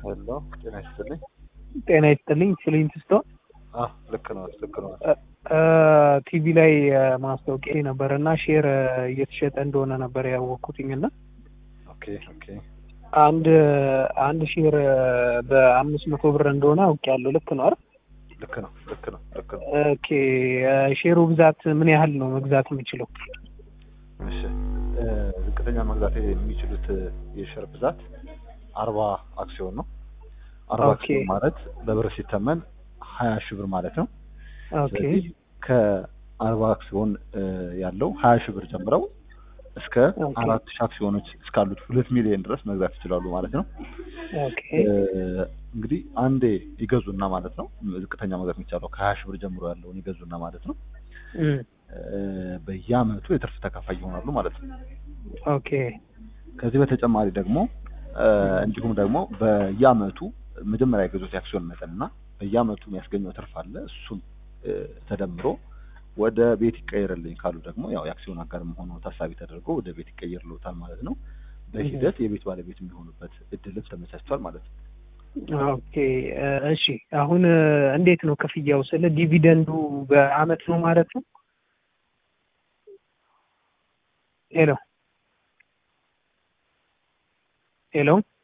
ሄሎ ጤና ይስጥልኝ። ጤና ይስጥልኝ። ፍሊንት ስቶን አዎ ልክ ነው ልክ ነው። ቲቪ ላይ ማስታወቂያ ነበር እና ሼር እየተሸጠ እንደሆነ ነበር ያወቅኩትኝ እና ኦኬ ኦኬ አንድ አንድ ሼር በአምስት መቶ ብር እንደሆነ አውቄያለሁ። ልክ ነው አይደል? ልክ ነው ልክ ነው ልክ ነው። ኦኬ ሼሩ ብዛት ምን ያህል ነው መግዛት የምችለው? እሺ ዝቅተኛ መግዛት የሚችሉት የሼር ብዛት አርባ አክሲዮን ነው። አርባ ኦኬ። አክሲዮን ማለት በብር ሲተመን ሀያ ሺህ ብር ማለት ነው። ኦኬ ስለዚህ ከአርባ አክሲዮን እ ያለው ሀያ ሺህ ብር ጀምረው እስከ ኦኬ። አራት ሺህ አክሲዮኖች እስካሉት ሁለት ሚሊዮን ድረስ መግዛት ይችላሉ ማለት ነው። ኦኬ እ እንግዲህ አንዴ ይገዙና ማለት ነው ዝቅተኛ መግዛት የሚቻለው ከሀያ ሺህ ብር ጀምሮ ያለውን ይገዙና ማለት ነው እም፣ እ በየአመቱ የትርፍ ተካፋይ ይሆናሉ ማለት ነው። ኦኬ ከዚህ በተጨማሪ ደግሞ እ እንዲሁም ደግሞ በየአመቱ መጀመሪያ የገዙት የአክሲዮን መጠን እና በየአመቱ የሚያስገኘው ትርፍ አለ እሱም እ ተደምሮ ወደ ቤት ይቀየርልኝ ካሉ ደግሞ ያው የአክሲዮን አጋር መሆኑ ታሳቢ ተደርጎ ወደ ቤት ይቀየርልዎታል ማለት ነው። በሂደት የቤት ባለቤት የሚሆኑበት እድልም ተመቻችቷል ማለት ነው። ኦኬ እ እሺ አሁን እ እንዴት ነው ክፍያው? ስለ ዲቪደንዱ በአመት ነው ማለት ነው? ሄሎ ሄሎ